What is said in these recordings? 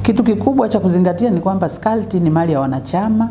Kitu kikubwa cha kuzingatia ni kwamba SCCULT ni mali ya wanachama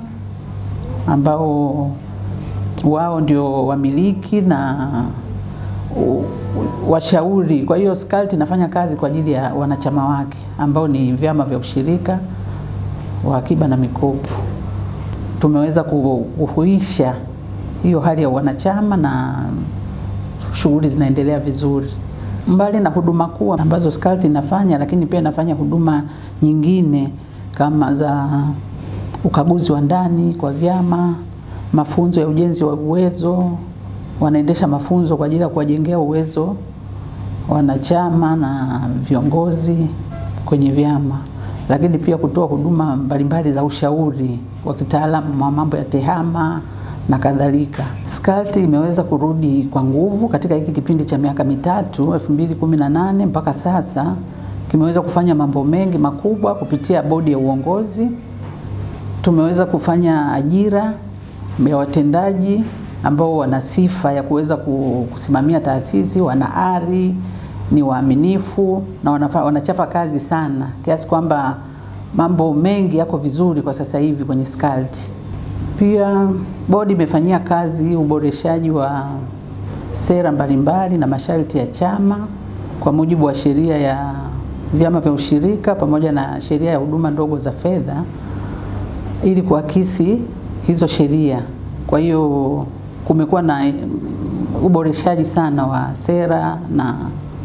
ambao wao ndio wamiliki na u- washauri. Kwa hiyo SCCULT inafanya kazi kwa ajili ya wanachama wake ambao ni vyama vya ushirika wa akiba na mikopo. Tumeweza ku- kuhuisha hiyo hali ya wanachama na shughuli zinaendelea vizuri. Mbali na huduma kuu ambazo SCCULT inafanya, lakini pia inafanya huduma nyingine kama za ukaguzi wa ndani kwa vyama, mafunzo ya ujenzi wa uwezo, wanaendesha mafunzo kwa ajili ya kuwajengea uwezo wanachama na viongozi kwenye vyama, lakini pia kutoa huduma mbalimbali za ushauri wa kitaalamu wa mambo ya tehama na kadhalika. SCCULT imeweza kurudi kwa nguvu katika hiki kipindi cha miaka mitatu 2018 mpaka sasa, kimeweza kufanya mambo mengi makubwa kupitia bodi ya uongozi. Tumeweza kufanya ajira ya watendaji ambao wana sifa ya kuweza ku- kusimamia taasisi, wana ari, ni waaminifu na wanafa, wanachapa kazi sana kiasi kwamba mambo mengi yako vizuri kwa sasa hivi kwenye SCCULT. Pia bodi imefanyia kazi uboreshaji wa sera mbalimbali na masharti ya chama kwa mujibu wa sheria ya vyama vya ushirika pamoja na sheria ya huduma ndogo za fedha ili kuakisi hizo sheria. Kwa hiyo kumekuwa na mm, uboreshaji sana wa sera na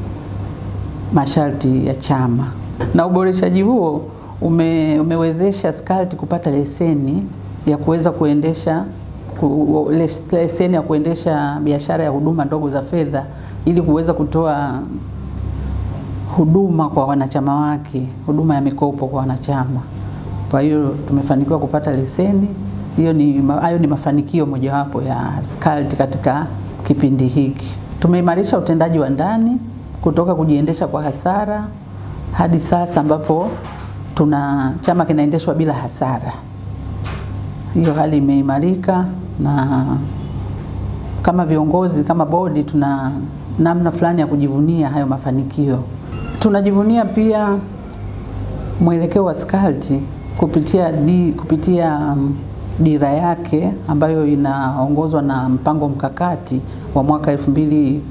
masharti ya chama, na uboreshaji huo ume, umewezesha SCCULT kupata leseni ya kuweza kuendesha ku, les- leseni ya kuendesha biashara ya huduma ndogo za fedha ili kuweza kutoa huduma kwa wanachama wake, huduma ya mikopo kwa wanachama. Kwa hiyo tumefanikiwa kupata leseni hiyo. Ni hayo ni mafanikio mojawapo ya SCCULT katika kipindi hiki. Tumeimarisha utendaji wa ndani kutoka kujiendesha kwa hasara hadi sasa ambapo tuna chama kinaendeshwa bila hasara. Hiyo hali imeimarika na kama viongozi kama bodi tuna namna fulani ya kujivunia hayo mafanikio. Tunajivunia pia mwelekeo wa SCCULT kupitia, di, kupitia um, dira yake ambayo inaongozwa na mpango mkakati wa mwaka 2018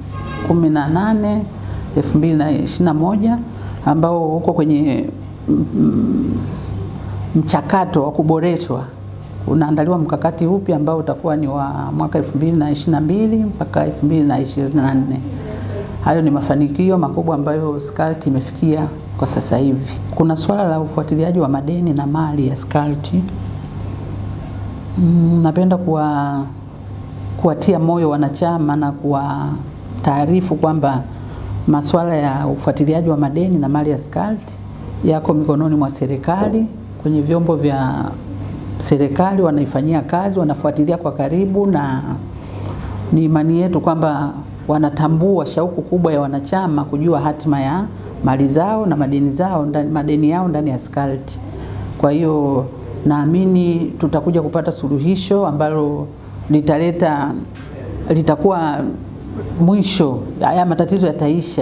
2021 ambao uko kwenye mm, mm, mchakato wa kuboreshwa unaandaliwa mkakati upi ambao utakuwa ni wa mwaka 2022 mpaka 2024. Hayo ni mafanikio makubwa ambayo SCCULT imefikia kwa sasa hivi. Kuna swala la ufuatiliaji wa madeni na mali ya SCCULT. Mm, napenda kuwa kuwatia moyo wanachama na kuwa taarifu kwamba masuala ya ufuatiliaji wa madeni na mali ya SCCULT yako mikononi mwa serikali kwenye vyombo vya serikali wanaifanyia kazi, wanafuatilia kwa karibu, na ni imani yetu kwamba wanatambua shauku kubwa ya wanachama kujua hatima ya mali zao na madeni zao ndani, madeni yao ndani ya SCCULT. Kwa hiyo naamini tutakuja kupata suluhisho ambalo litaleta litakuwa mwisho, haya matatizo yataisha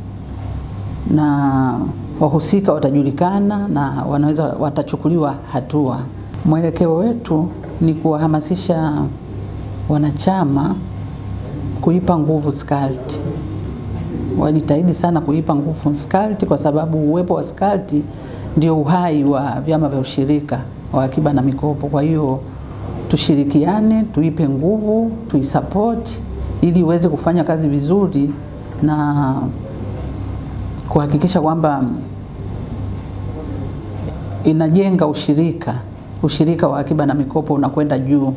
na wahusika watajulikana na wanaweza watachukuliwa hatua. Mwelekeo wetu ni kuwahamasisha wanachama kuipa nguvu SCCULT. Wajitahidi sana kuipa nguvu SCCULT kwa sababu uwepo wa SCCULT ndio uhai wa vyama vya ushirika wa akiba na mikopo. Kwa hiyo tushirikiane, tuipe nguvu, tuisupport ili iweze kufanya kazi vizuri na kuhakikisha kwamba inajenga ushirika, ushirika wa akiba na mikopo unakwenda juu.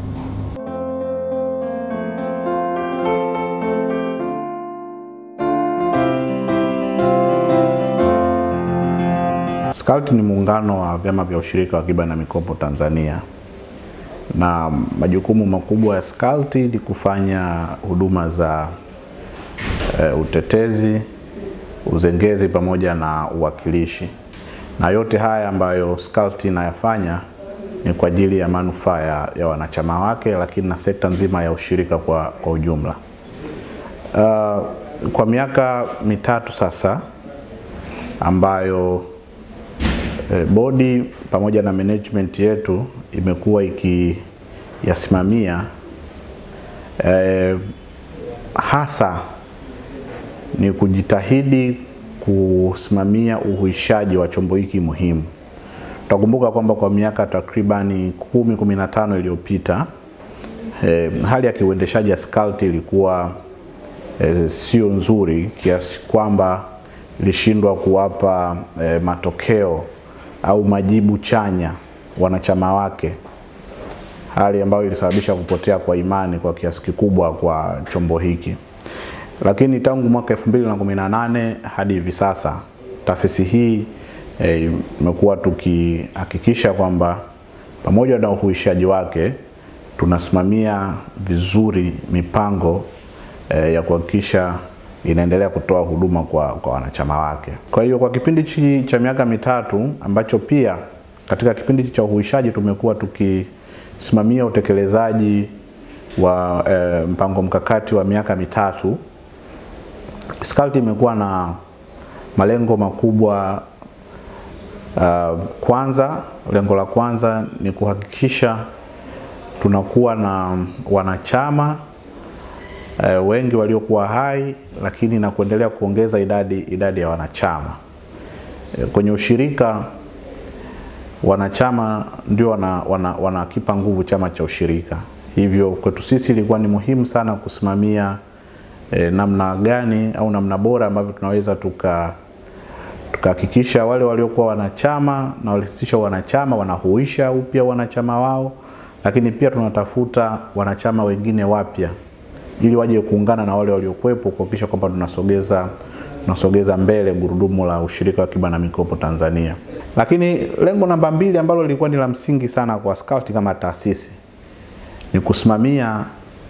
SCCULT ni muungano wa vyama vya ushirika wa akiba na mikopo Tanzania, na majukumu makubwa ya SCCULT ni kufanya huduma za e, utetezi, uzengezi pamoja na uwakilishi, na yote haya ambayo SCCULT inayafanya ni kwa ajili ya manufaa ya, ya wanachama wake, lakini na sekta nzima ya ushirika kwa, kwa ujumla. Uh, kwa miaka mitatu sasa ambayo e, bodi pamoja na management yetu imekuwa ikiyasimamia e, hasa ni kujitahidi kusimamia uhuishaji wa chombo hiki muhimu. Tutakumbuka kwamba kwa miaka takribani kumi kumi na tano iliyopita e, hali ya kiuendeshaji ya SCCULT ilikuwa e, sio nzuri kiasi kwamba ilishindwa kuwapa e, matokeo au majibu chanya wanachama wake, hali ambayo ilisababisha kupotea kwa imani kwa kiasi kikubwa kwa chombo hiki. Lakini tangu mwaka 2018 hadi hivi sasa taasisi hii imekuwa e, tukihakikisha kwamba pamoja na uhuishaji wake tunasimamia vizuri mipango e, ya kuhakikisha inaendelea kutoa huduma kwa, kwa wanachama wake. Kwa hiyo kwa kipindi chi cha miaka mitatu ambacho pia katika kipindi cha uhuishaji tumekuwa tukisimamia utekelezaji wa e, mpango mkakati wa miaka mitatu, SCCULT imekuwa na malengo makubwa. Uh, kwanza, lengo la kwanza ni kuhakikisha tunakuwa na wanachama uh, wengi waliokuwa hai, lakini na kuendelea kuongeza idadi, idadi ya wanachama uh, kwenye ushirika. Wanachama ndio wanakipa wana, wana nguvu chama cha ushirika, hivyo kwetu sisi ilikuwa ni muhimu sana kusimamia eh, namna gani au namna bora ambavyo tunaweza tuka tukahakikisha wale waliokuwa wanachama na walisitisha wanachama wanahuisha upya wanachama wao, lakini pia tunatafuta wanachama wengine wapya ili waje kuungana na wale waliokuwepo kuhakikisha kwamba tunasogeza tunasogeza mbele gurudumu la ushirika wa akiba na mikopo Tanzania. Lakini lengo namba mbili ambalo lilikuwa ni la msingi sana kwa SCCULT kama taasisi ni kusimamia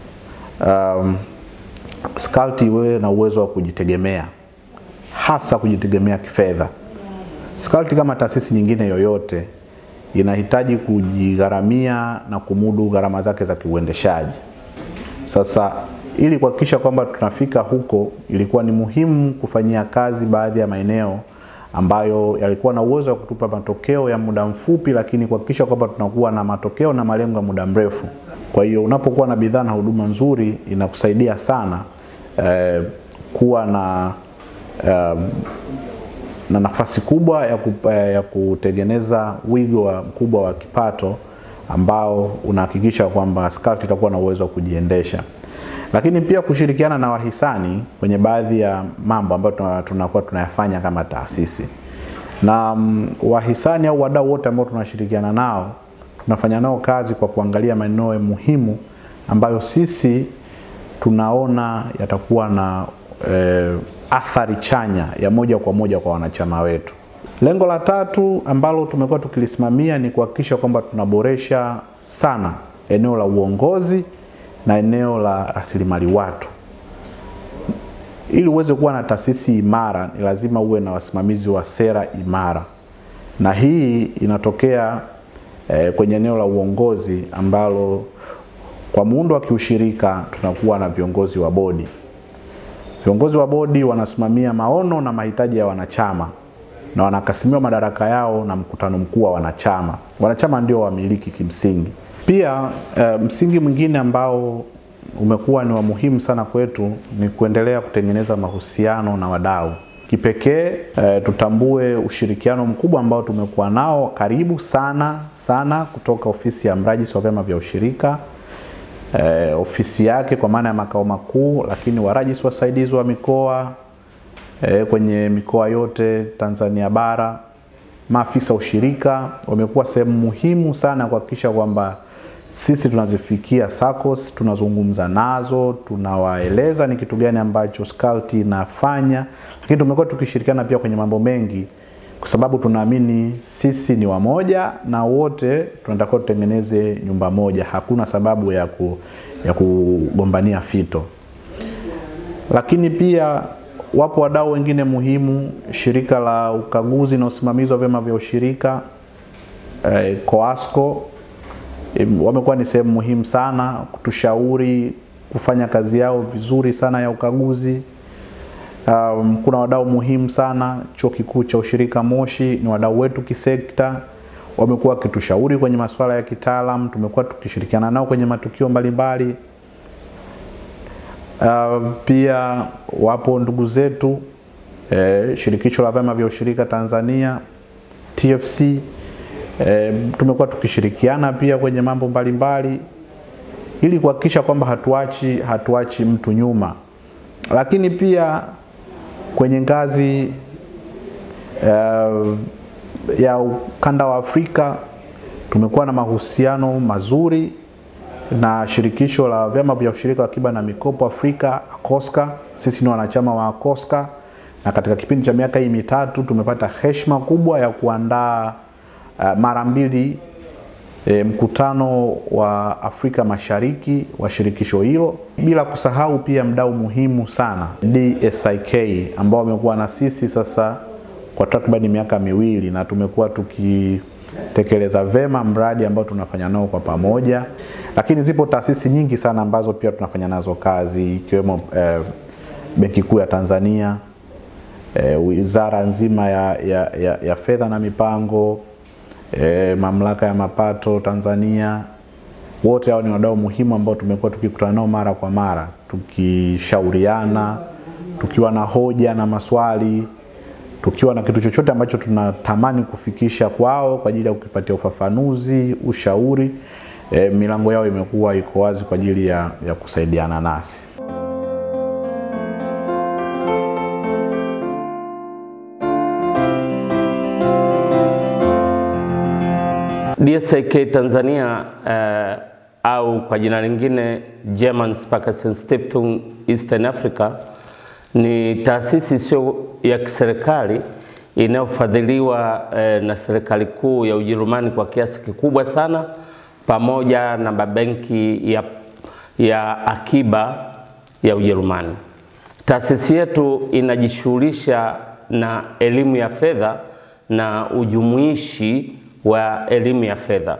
um, SCCULT iwe na uwezo wa kujitegemea hasa kujitegemea kifedha. SCCULT kama taasisi nyingine yoyote inahitaji kujigharamia na kumudu gharama zake za kiuendeshaji. Sasa ili kuhakikisha kwamba tunafika huko, ilikuwa ni muhimu kufanyia kazi baadhi ya maeneo ambayo yalikuwa na uwezo wa kutupa matokeo ya muda mfupi, lakini kuhakikisha kwamba tunakuwa na matokeo na malengo ya muda mrefu. Kwa hiyo unapokuwa na bidhaa na huduma nzuri inakusaidia sana eh, kuwa na Uh, na nafasi kubwa ya, ku, ya kutengeneza wigo wa mkubwa wa kipato ambao unahakikisha kwamba SCCULT itakuwa na uwezo wa kujiendesha, lakini pia kushirikiana na wahisani kwenye baadhi ya mambo ambayo tunakuwa tunayafanya kama taasisi na um, wahisani au wadau wote ambao tunashirikiana nao tunafanya nao kazi kwa kuangalia maeneo muhimu ambayo sisi tunaona yatakuwa na eh, athari chanya ya moja kwa moja kwa wanachama wetu. Lengo la tatu ambalo tumekuwa tukilisimamia ni kuhakikisha kwamba tunaboresha sana eneo la uongozi na eneo la rasilimali watu. Ili uweze kuwa na taasisi imara, ni lazima uwe na wasimamizi wa sera imara, na hii inatokea eh, kwenye eneo la uongozi ambalo kwa muundo wa kiushirika tunakuwa na viongozi wa bodi Viongozi wa bodi wanasimamia maono na mahitaji ya wanachama na wanakasimiwa madaraka yao na mkutano mkuu wa wanachama. Wanachama ndio wamiliki kimsingi. Pia e, msingi mwingine ambao umekuwa ni wa muhimu sana kwetu ni kuendelea kutengeneza mahusiano na wadau. Kipekee e, tutambue ushirikiano mkubwa ambao tumekuwa nao karibu sana sana kutoka ofisi ya mrajisi wa vyama vya ushirika E, ofisi yake kwa maana ya makao makuu, lakini warajisi wasaidizi wa mikoa e, kwenye mikoa yote Tanzania bara, maafisa ushirika wamekuwa sehemu muhimu sana kuhakikisha kwamba sisi tunazifikia SACCOS, tunazungumza nazo, tunawaeleza ni kitu gani ambacho SCCULT inafanya, lakini tumekuwa tukishirikiana pia kwenye mambo mengi kwa sababu tunaamini sisi ni wamoja na wote tunatakiwa tutengeneze nyumba moja. Hakuna sababu ya, ku, ya kugombania fito. Lakini pia wapo wadau wengine muhimu, shirika la ukaguzi na usimamizi wa vyama vya ushirika eh, COASCO eh, wamekuwa ni sehemu muhimu sana kutushauri kufanya kazi yao vizuri sana ya ukaguzi Um, kuna wadau muhimu sana. Chuo Kikuu cha Ushirika Moshi ni wadau wetu kisekta, wamekuwa wakitushauri kwenye masuala ya kitaalam, tumekuwa tukishirikiana nao kwenye matukio mbalimbali. Uh, pia wapo ndugu zetu eh, shirikisho la vyama vya ushirika Tanzania TFC eh, tumekuwa tukishirikiana pia kwenye mambo mbalimbali ili kuhakikisha kwamba hatuachi hatuachi mtu nyuma, lakini pia kwenye ngazi uh, ya ukanda wa Afrika tumekuwa na mahusiano mazuri na shirikisho la vyama vya ushirika wa akiba na mikopo Afrika ACOSCA. Sisi ni wanachama wa ACOSCA na katika kipindi cha miaka hii mitatu tumepata heshima kubwa ya kuandaa uh, mara mbili e, mkutano wa Afrika Mashariki wa shirikisho hilo, bila kusahau pia mdau muhimu sana DSIK ambao wamekuwa na sisi sasa kwa takriban miaka miwili na tumekuwa tukitekeleza vema mradi ambao tunafanya nao kwa pamoja, lakini zipo taasisi nyingi sana ambazo pia tunafanya nazo kazi ikiwemo eh, Benki Kuu ya Tanzania eh, wizara nzima ya, ya, ya, ya fedha na mipango E, mamlaka ya mapato Tanzania, wote hao ni wadau muhimu ambao tumekuwa tukikutana nao mara kwa mara, tukishauriana, tukiwa na hoja na maswali, tukiwa na kitu chochote ambacho tunatamani kufikisha kwao kwa ajili ya kukipatia ufafanuzi, ushauri. E, milango yao imekuwa iko wazi kwa ajili ya, ya kusaidiana nasi. DSIK Tanzania uh, au kwa jina lingine German Sparkassenstiftung Eastern Africa ni taasisi isiyo ya kiserikali inayofadhiliwa uh, na serikali kuu ya Ujerumani kwa kiasi kikubwa sana pamoja na mabenki ya, ya akiba ya Ujerumani. Taasisi yetu inajishughulisha na elimu ya fedha na ujumuishi wa elimu ya fedha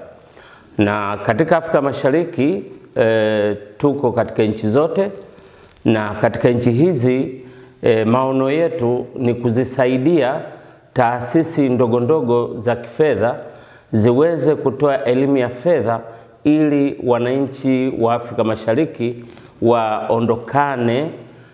na katika Afrika Mashariki e, tuko katika nchi zote, na katika nchi hizi e, maono yetu ni kuzisaidia taasisi ndogo ndogo za kifedha ziweze kutoa elimu ya fedha ili wananchi wa Afrika Mashariki waondokane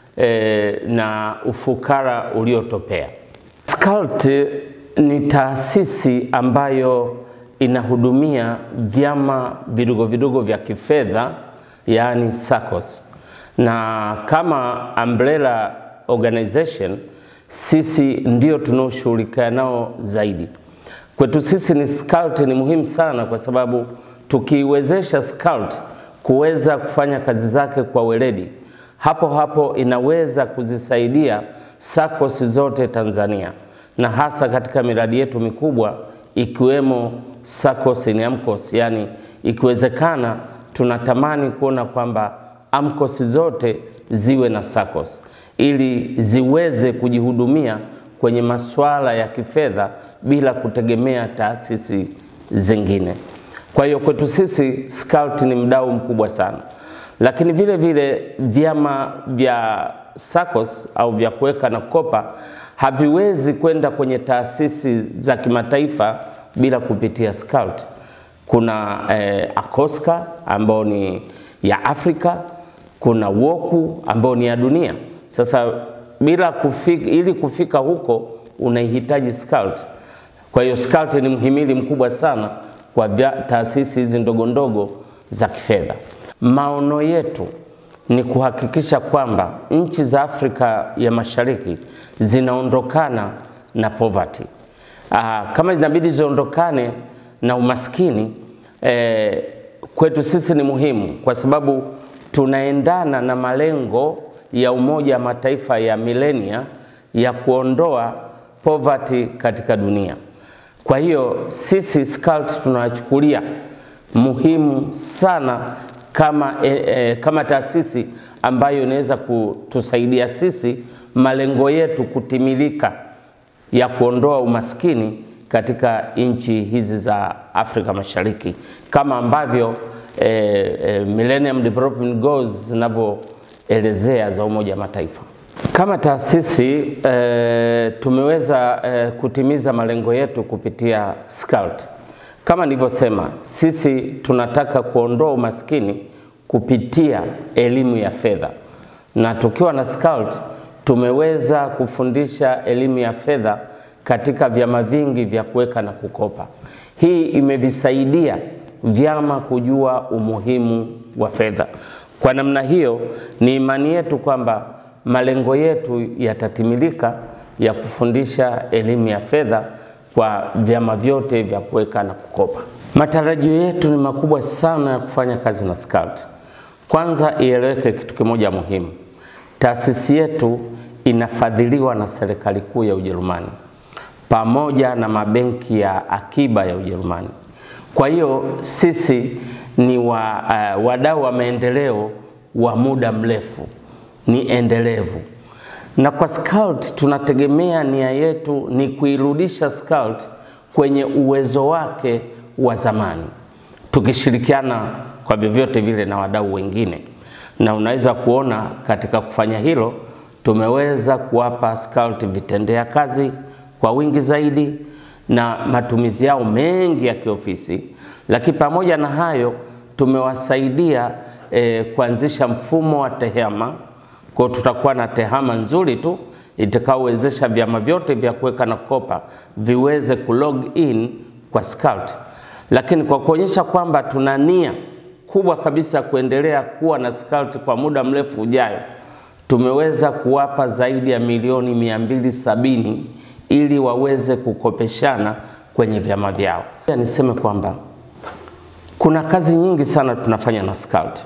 e, na ufukara uliotopea. SCCULT ni taasisi ambayo inahudumia vyama vidogo vidogo vya kifedha yaani SACCOS, na kama umbrella organization sisi ndio tunaoshughulikia nao zaidi. Kwetu sisi ni SCCULT ni muhimu sana, kwa sababu tukiiwezesha SCCULT kuweza kufanya kazi zake kwa weledi, hapo hapo inaweza kuzisaidia SACCOS zote Tanzania na hasa katika miradi yetu mikubwa ikiwemo SACCOS ni AMCOS, yani ikiwezekana tunatamani kuona kwamba AMCOS zote ziwe na SACCOS ili ziweze kujihudumia kwenye masuala ya kifedha bila kutegemea taasisi zingine. Kwa hiyo kwetu sisi SCCULT ni mdau mkubwa sana, lakini vile vile vyama vya SACCOS au vya kuweka na kukopa haviwezi kwenda kwenye taasisi za kimataifa bila kupitia SCCULT. Kuna eh, ACOSCA ambao ni ya Afrika, kuna WOKU ambao ni ya dunia. Sasa bila kufika, ili kufika huko unahitaji SCCULT. Kwa hiyo SCCULT ni mhimili mkubwa sana kwa taasisi hizi ndogo ndogo za kifedha. Maono yetu ni kuhakikisha kwamba nchi za Afrika ya Mashariki zinaondokana na poverty. Aa, kama zinabidi ziondokane na umaskini eh, kwetu sisi ni muhimu kwa sababu tunaendana na malengo ya Umoja wa Mataifa ya milenia ya kuondoa poverty katika dunia. Kwa hiyo sisi SCCULT tunachukulia muhimu sana kama, e, e, kama taasisi ambayo inaweza kutusaidia sisi malengo yetu kutimilika ya kuondoa umaskini katika nchi hizi za Afrika Mashariki kama ambavyo e, e, Millennium Development Goals zinavyoelezea za Umoja wa Mataifa. Kama taasisi e, tumeweza e, kutimiza malengo yetu kupitia SCCULT. Kama nilivyosema, sisi tunataka kuondoa umaskini kupitia elimu ya fedha, na tukiwa na SCCULT tumeweza kufundisha elimu ya fedha katika vyama vingi vya kuweka na kukopa. Hii imevisaidia vyama kujua umuhimu wa fedha. Kwa namna hiyo, ni imani yetu kwamba malengo yetu yatatimilika ya kufundisha elimu ya fedha kwa vyama vyote vya kuweka na kukopa. Matarajio yetu ni makubwa sana ya kufanya kazi na SCCULT. Kwanza ieleweke kitu kimoja muhimu, taasisi yetu inafadhiliwa na serikali kuu ya Ujerumani pamoja na mabenki ya akiba ya Ujerumani. Kwa hiyo sisi ni wa, uh, wadau wa maendeleo wa muda mrefu, ni endelevu. Na kwa SCCULT tunategemea nia yetu ni kuirudisha SCCULT kwenye uwezo wake wa zamani, tukishirikiana kwa vyovyote vile na wadau wengine, na unaweza kuona katika kufanya hilo tumeweza kuwapa SCCULT vitendea kazi kwa wingi zaidi na matumizi yao mengi ya kiofisi, lakini pamoja na hayo tumewasaidia eh, kuanzisha mfumo wa tehama. Kwa tutakuwa na tehama nzuri tu itakaowezesha vyama vyote vya kuweka na kukopa viweze kulog in kwa SCCULT, lakini kwa kuonyesha kwamba tuna nia kubwa kabisa kuendelea kuwa na SCCULT kwa muda mrefu ujayo, tumeweza kuwapa zaidi ya milioni mia mbili sabini ili waweze kukopeshana kwenye vyama vyao. Niseme kwamba kuna kazi nyingi sana tunafanya na SCCULT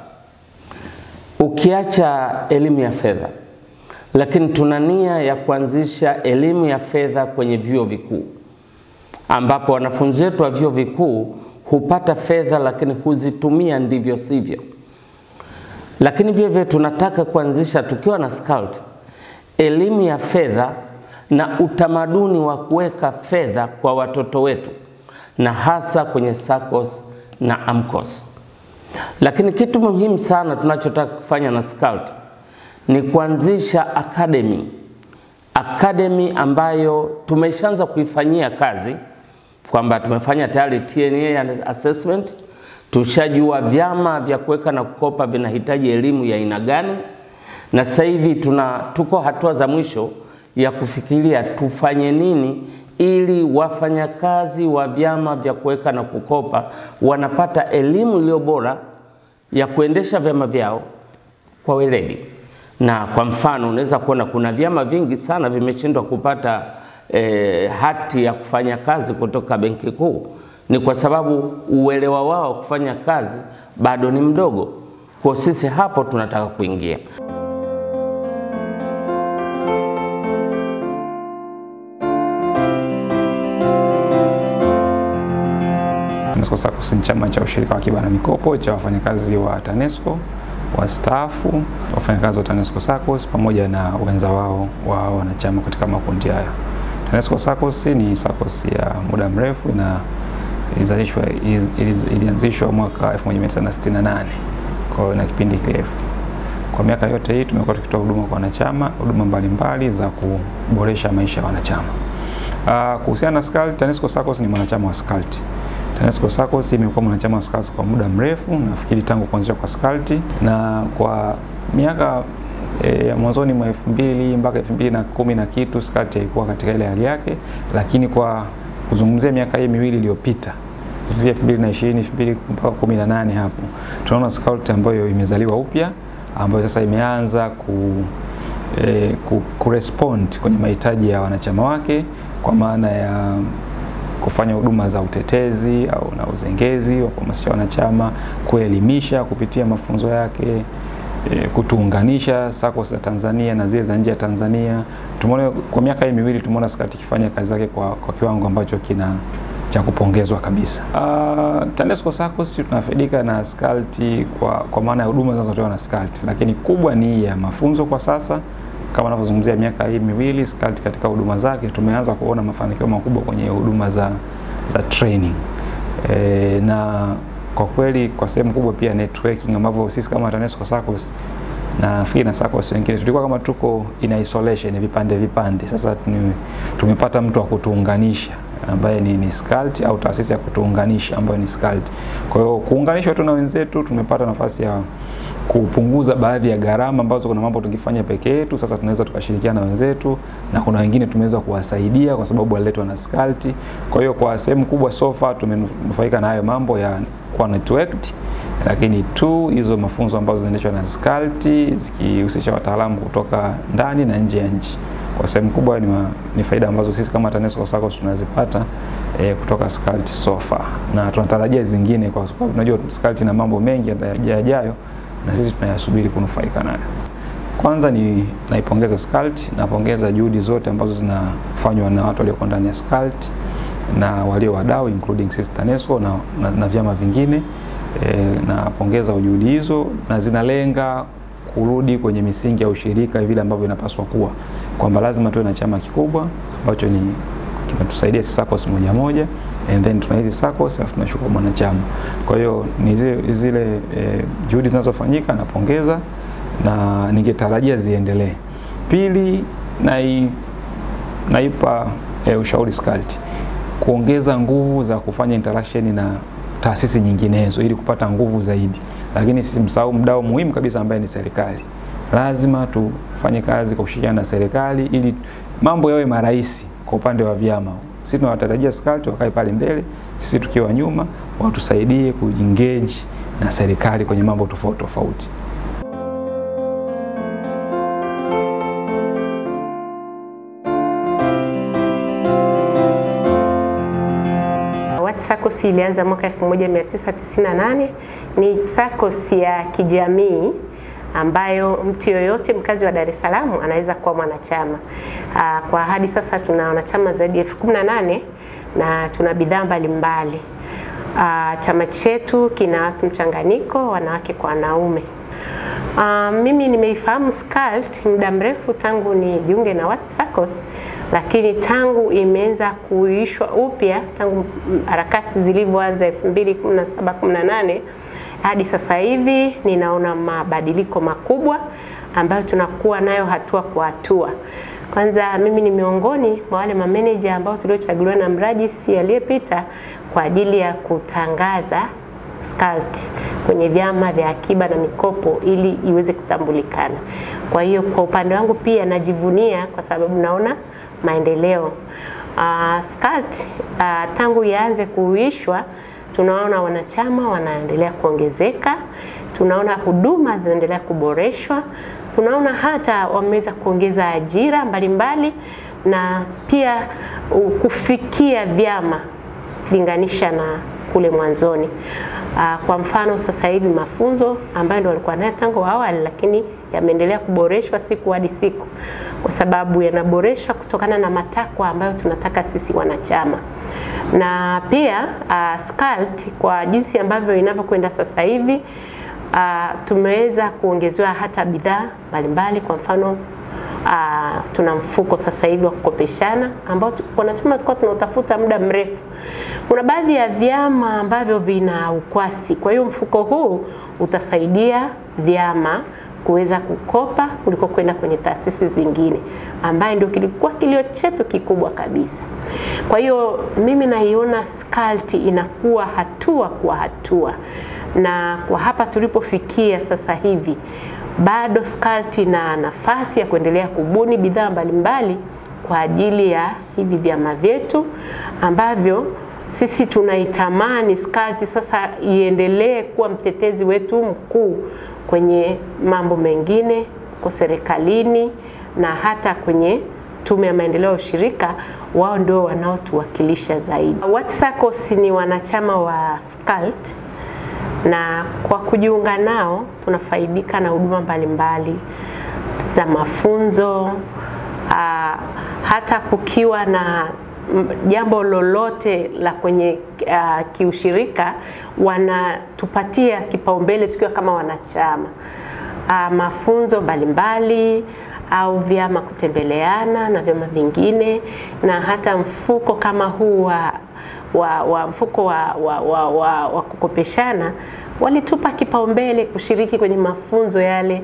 ukiacha elimu ya fedha, lakini tuna nia ya kuanzisha elimu ya fedha kwenye vyuo vikuu ambapo wanafunzi wetu wa vyuo vikuu hupata fedha lakini huzitumia ndivyo sivyo. Lakini vile vile tunataka kuanzisha tukiwa na SCCULT elimu ya fedha na utamaduni wa kuweka fedha kwa watoto wetu na hasa kwenye SACCOS na AMCOS. Lakini kitu muhimu sana tunachotaka kufanya na SCCULT ni kuanzisha academy, academy ambayo tumeshaanza kuifanyia kazi kwamba tumefanya tayari TNA assessment, tushajua vyama vya kuweka na kukopa vinahitaji elimu ya aina gani, na sasa hivi tuna tuko hatua za mwisho ya kufikiria tufanye nini ili wafanyakazi wa vyama vya kuweka na kukopa wanapata elimu iliyo bora ya kuendesha vyama vyao kwa weledi. Na kwa mfano unaweza kuona kuna vyama vingi sana vimeshindwa kupata eh, hati ya kufanya kazi kutoka Benki Kuu, ni kwa sababu uelewa wao kufanya kazi bado ni mdogo. Kwa sisi hapo tunataka kuingia. TANESCO SACCOS ni chama cha ushirika wa akiba na mikopo cha wafanyakazi wa TANESCO wastaafu, wafanyakazi wa TANESCO SACCOS pamoja na wenza wao wa wanachama katika makundi hayo. TANESCO SACCOS ni SACCOS ya muda mrefu na ilizalishwa ilianzishwa mwaka 1968 kwa hiyo na kipindi kirefu. Kwa miaka yote hii tumekuwa tukitoa huduma kwa wanachama, huduma mbalimbali za kuboresha maisha ya wanachama. Uh, kuhusiana na SCCULT, TANESCO SACCOS ni mwanachama wa SCCULT. TANESCO SACCOS imekuwa mwanachama wa SCCULT kwa muda mrefu, nafikiri tangu kuanzishwa kwa SCCULT na kwa miaka ya e, mwanzoni mwa elfu mbili mpaka elfu mbili na kumi na kitu SCCULT ilikuwa katika ile hali yake, lakini kwa kuzungumzia miaka hii miwili iliyopita kuanzia 2020 2000 mpaka 18 hapo tunaona SCCULT ambayo imezaliwa upya ambayo sasa imeanza ku, e, ku, kurespond kwenye mahitaji ya wanachama wake kwa maana ya kufanya huduma za utetezi au na uzengezi wa kuhamasisha wanachama, kuelimisha kupitia mafunzo yake, e, kutuunganisha SACCOS za Tanzania na zile za nje ya Tanzania. Tumeona kwa miaka hii miwili tumeona SCCULT ikifanya kazi zake kwa, kwa kiwango ambacho kina cha kupongezwa kabisa. Uh, TANESCO SACCOS tunafaidika na SCCULT kwa, kwa maana ya huduma zinazotolewa na SCCULT, lakini kubwa ni ya mafunzo kwa sasa kama navyozungumzia miaka hii miwili SCCULT katika huduma zake tumeanza kuona mafanikio makubwa kwenye huduma za, za training e, na kwa kweli kwa sehemu kubwa pia networking ambavyo sisi kama TANESCO SACCOS na nafikiri na SACCOS wengine tulikuwa kama tuko in isolation vipande vipande. Sasa tuni- tumepata mtu wa kutuunganisha ambaye ni, ni SCCULT au taasisi ya kutuunganisha ambayo ni SCCULT. Kwa hiyo kuunganishwa tu na wenzetu, tumepata nafasi ya kupunguza baadhi ya gharama ambazo kuna mambo tungefanya peke yetu, sasa tunaweza tukashirikiana na wenzetu, na kuna wengine tumeweza kuwasaidia kwa sababu waliletwa na SCCULT. Kwa hiyo kwa sehemu kubwa so far tumenufaika na hayo mambo ya kuwa networked, lakini tu hizo mafunzo ambazo zinaendeshwa na SCCULT zikihusisha wataalamu kutoka ndani na nje ya nchi. Kwa sehemu kubwa ni, ma, ni faida ambazo sisi kama TANESCO SACCOS tunazipata eh, kutoka SCCULT so far, na tunatarajia zingine, kwa sababu tunajua SCCULT na mambo mengi yajayo na sisi tunayasubiri kunufaika nayo. Kwanza ni naipongeza SCCULT, napongeza juhudi zote ambazo zinafanywa na watu walioko ndani ya SCCULT na walio wadau including sisi TANESCO na, na, na vyama vingine e, napongeza juhudi hizo na zinalenga kurudi kwenye misingi ya ushirika vile ambavyo inapaswa kuwa, kwamba lazima tuwe na chama kikubwa ambacho ni kimetusaidia sisi SACCOS moja moja and then tuna hizi SACCOS alafu tunashuka mwanachama. Kwa hiyo ni zile, zile e, juhudi zinazofanyika napongeza na ningetarajia ziendelee. Pili, nai, naipa e, ushauri SCCULT kuongeza nguvu za kufanya interaction na taasisi nyinginezo ili kupata nguvu zaidi, lakini simsahau mdau muhimu kabisa ambaye ni serikali. Lazima tufanye kazi kwa kushirikiana na serikali ili mambo yawe marahisi kwa upande wa vyama. Sisi tunawatarajia SCCULT wakae pale mbele, sisi tukiwa nyuma, watusaidie kuengage na serikali kwenye mambo tofauti tofauti. WAT SACCOS ilianza mwaka 1998. Ni SACCOS ya kijamii ambayo mtu yoyote mkazi wa Dar es Salaam anaweza kuwa mwanachama. Aa, Kwa hadi sasa tuna wanachama zaidi ya elfu kumi na nane na tuna bidhaa mbalimbali. Aa, Chama chetu kina watu mchanganyiko, wanawake kwa wanaume. Uh, mimi nimeifahamu SCCULT muda mrefu tangu nijiunge na WAT SACCOS, lakini tangu imeanza kuishwa upya tangu mm, harakati zilivyoanza 2017 18 hadi sasa hivi ninaona mabadiliko makubwa ambayo tunakuwa nayo hatua kwa hatua. Kwanza mimi ni miongoni mwa wale mameneja ambao tuliochaguliwa na mrajisi aliyepita kwa ajili ya kutangaza SCCULT kwenye vyama vya akiba na mikopo ili iweze kutambulikana. Kwa hiyo kwa upande wangu pia najivunia kwa sababu naona maendeleo. Uh, SCCULT uh, tangu ianze kuhuishwa tunaona wanachama wanaendelea kuongezeka, tunaona huduma zinaendelea kuboreshwa, tunaona hata wameweza kuongeza ajira mbalimbali na pia uh, kufikia vyama kulinganisha na kule mwanzoni. Uh, kwa mfano sasa hivi mafunzo ambayo ndio walikuwa nayo tangu awali, lakini yameendelea kuboreshwa siku hadi siku, kwa sababu yanaboreshwa kutokana na matakwa ambayo tunataka sisi wanachama na pia uh, SCCULT kwa jinsi ambavyo inavyokwenda sasa hivi uh, tumeweza kuongezewa hata bidhaa mbalimbali. Kwa mfano uh, tuna mfuko sasa hivi wa kukopeshana ambao tu- wanachama tulikuwa tunautafuta muda mrefu. Kuna baadhi ya vyama ambavyo vina ukwasi, kwa hiyo mfuko huu utasaidia vyama kuweza kukopa kuliko kwenda kwenye taasisi zingine, ambaye ndio kilikuwa kilio chetu kikubwa kabisa. Kwa hiyo mimi naiona SCCULT inakuwa hatua kwa hatua, na kwa hapa tulipofikia sasa hivi bado SCCULT ina nafasi ya kuendelea kubuni bidhaa mbalimbali kwa ajili ya hivi vyama vyetu ambavyo sisi tunaitamani SCCULT sasa iendelee kuwa mtetezi wetu mkuu kwenye mambo mengine kwa serikalini na hata kwenye Tume ya Maendeleo ya Ushirika, wao ndio wanaotuwakilisha zaidi. WAT SACCOS ni wanachama wa SCCULT na kwa kujiunga nao tunafaidika na huduma mbalimbali za mafunzo aa, hata kukiwa na m- jambo lolote la kwenye uh, kiushirika wanatupatia kipaumbele tukiwa kama wanachama uh, mafunzo mbalimbali au vyama kutembeleana na vyama vingine na hata mfuko kama huu wa, wa, wa mfuko wa, wa, wa, wa, wa kukopeshana walitupa kipaumbele kushiriki kwenye mafunzo yale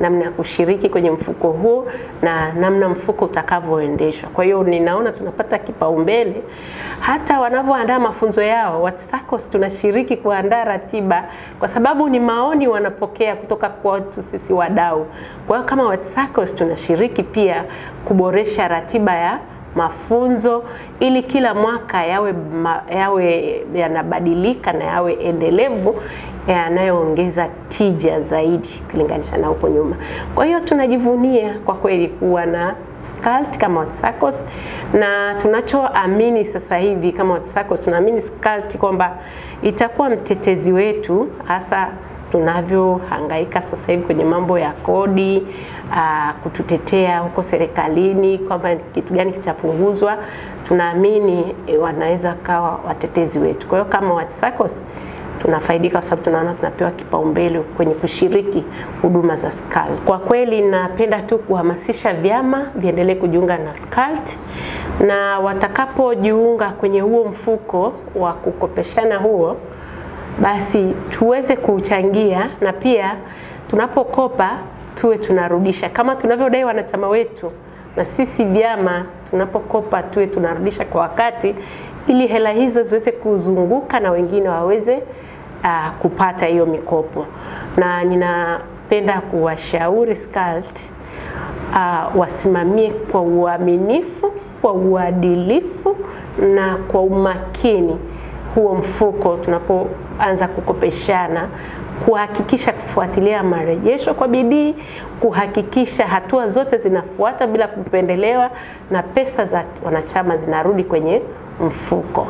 namna ya kushiriki kwenye mfuko huo na namna mfuko utakavyoendeshwa. Kwa hiyo ninaona tunapata kipaumbele hata wanavyoandaa mafunzo yao. WATSACOS tunashiriki kuandaa ratiba kwa sababu ni maoni wanapokea kutoka kwetu sisi wadau. Kwa hiyo kama WATSACOS tunashiriki pia kuboresha ratiba ya mafunzo ili kila mwaka yawe, ma, yawe yanabadilika na yawe endelevu yanayoongeza tija zaidi kulinganisha na huko nyuma. Kwa hiyo tunajivunia kwa kweli kuwa na SCCULT kama WATSACOS na tunachoamini sasa hivi kama WATSACOS tunaamini SCCULT kwamba itakuwa mtetezi wetu hasa tunavyohangaika sasa hivi kwenye mambo ya kodi uh, kututetea huko serikalini kwamba kitu gani kitapunguzwa, tunaamini eh, wanaweza kawa watetezi wetu. Kwa hiyo kama WATSACOS tunafaidika kwa sababu tunaona tunapewa kipaumbele kwenye kushiriki huduma za SCCULT. Kwa kweli napenda tu kuhamasisha vyama viendelee kujiunga na SCCULT na watakapojiunga kwenye huo mfuko wa kukopeshana huo basi tuweze kuchangia na pia tunapokopa tuwe tunarudisha kama tunavyodai wanachama wetu, na sisi vyama tunapokopa tuwe tunarudisha kwa wakati, ili hela hizo ziweze kuzunguka na wengine waweze uh, kupata hiyo mikopo. Na ninapenda kuwashauri SCCULT uh, wasimamie kwa uaminifu, kwa uadilifu na kwa umakini huo mfuko tunapoanza kukopeshana, kuhakikisha kufuatilia marejesho kwa bidii, kuhakikisha hatua zote zinafuata bila kupendelewa na pesa za wanachama zinarudi kwenye mfuko.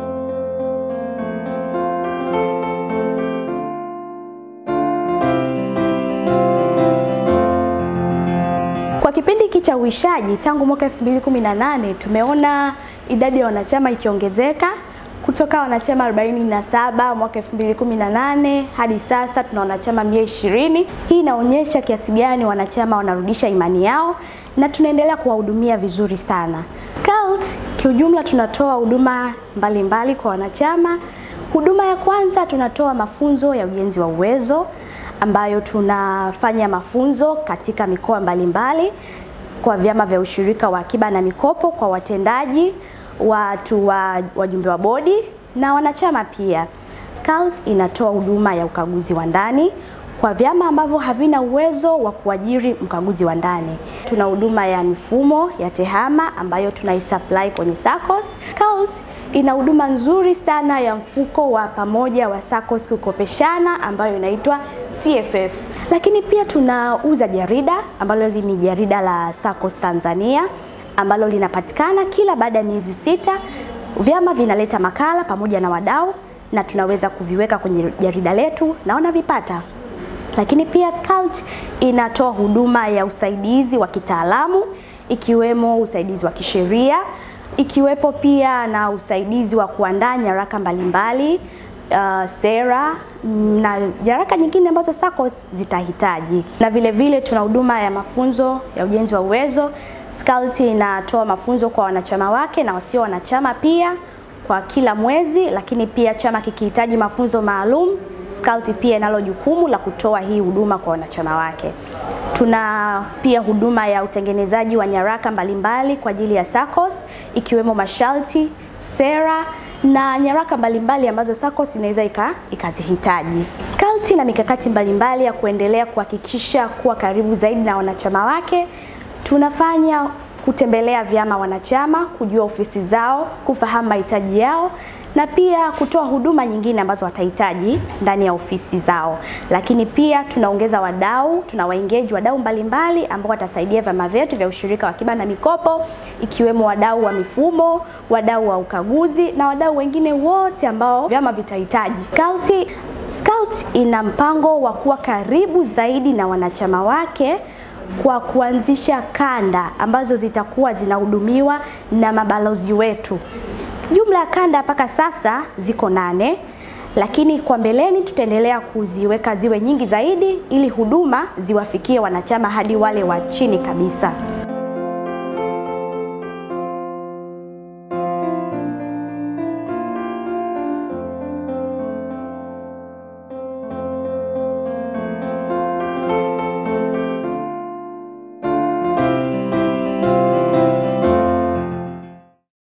Kwa kipindi hiki cha uishaji tangu mwaka 2018 tumeona idadi ya wanachama ikiongezeka kutoka wanachama 47 mwaka 2018 hadi sasa tuna wanachama 120. Hii inaonyesha kiasi gani wanachama wanarudisha imani yao na tunaendelea kuwahudumia vizuri sana. SCCULT kiujumla tunatoa huduma mbalimbali kwa wanachama. Huduma ya kwanza tunatoa mafunzo ya ujenzi wa uwezo ambayo tunafanya mafunzo katika mikoa mbalimbali kwa vyama vya ushirika wa akiba na mikopo kwa watendaji watu wa wajumbe wa bodi na wanachama pia. SCCULT inatoa huduma ya ukaguzi wa ndani kwa vyama ambavyo havina uwezo wa kuajiri mkaguzi wa ndani. Tuna huduma ya mifumo ya tehama ambayo tunaisupply kwenye SACCOS. SCCULT ina huduma nzuri sana ya mfuko wa pamoja wa SACCOS kukopeshana ambayo inaitwa CFF. Lakini pia tunauza jarida ambalo ni jarida la SACCOS Tanzania ambalo linapatikana kila baada ya miezi sita. Vyama vinaleta makala pamoja na wadau na tunaweza kuviweka kwenye jarida letu na wanavipata. Lakini pia SCCULT inatoa huduma ya usaidizi wa kitaalamu ikiwemo usaidizi wa kisheria, ikiwepo pia na usaidizi wa kuandaa nyaraka mbalimbali uh, sera na nyaraka nyingine ambazo SACCOS zitahitaji. Na vile vile tuna huduma ya mafunzo ya ujenzi wa uwezo. SCCULT inatoa mafunzo kwa wanachama wake na wasio wanachama pia kwa kila mwezi, lakini pia chama kikihitaji mafunzo maalum, SCCULT pia inalo jukumu la kutoa hii huduma kwa wanachama wake. Tuna pia huduma ya utengenezaji wa nyaraka mbalimbali kwa ajili ya SACCOS ikiwemo masharti, sera na nyaraka mbalimbali ambazo SACCOS inaweza ikazihitaji. SCCULT ina mikakati mbalimbali ya kuendelea kuhakikisha kuwa karibu zaidi na wanachama wake. Tunafanya kutembelea vyama wanachama, kujua ofisi zao, kufahamu mahitaji yao na pia kutoa huduma nyingine ambazo watahitaji ndani ya ofisi zao. Lakini pia tunaongeza wadau, tunawaengage wadau mbalimbali ambao watasaidia vyama vyetu vya ushirika wa akiba na mikopo, ikiwemo wadau wa mifumo, wadau wa ukaguzi na wadau wengine wote ambao vyama vitahitaji. SCCULT SCCULT ina mpango wa kuwa karibu zaidi na wanachama wake kwa kuanzisha kanda ambazo zitakuwa zinahudumiwa na mabalozi wetu. Jumla ya kanda mpaka sasa ziko nane, lakini kwa mbeleni tutaendelea kuziweka ziwe nyingi zaidi ili huduma ziwafikie wanachama hadi wale wa chini kabisa.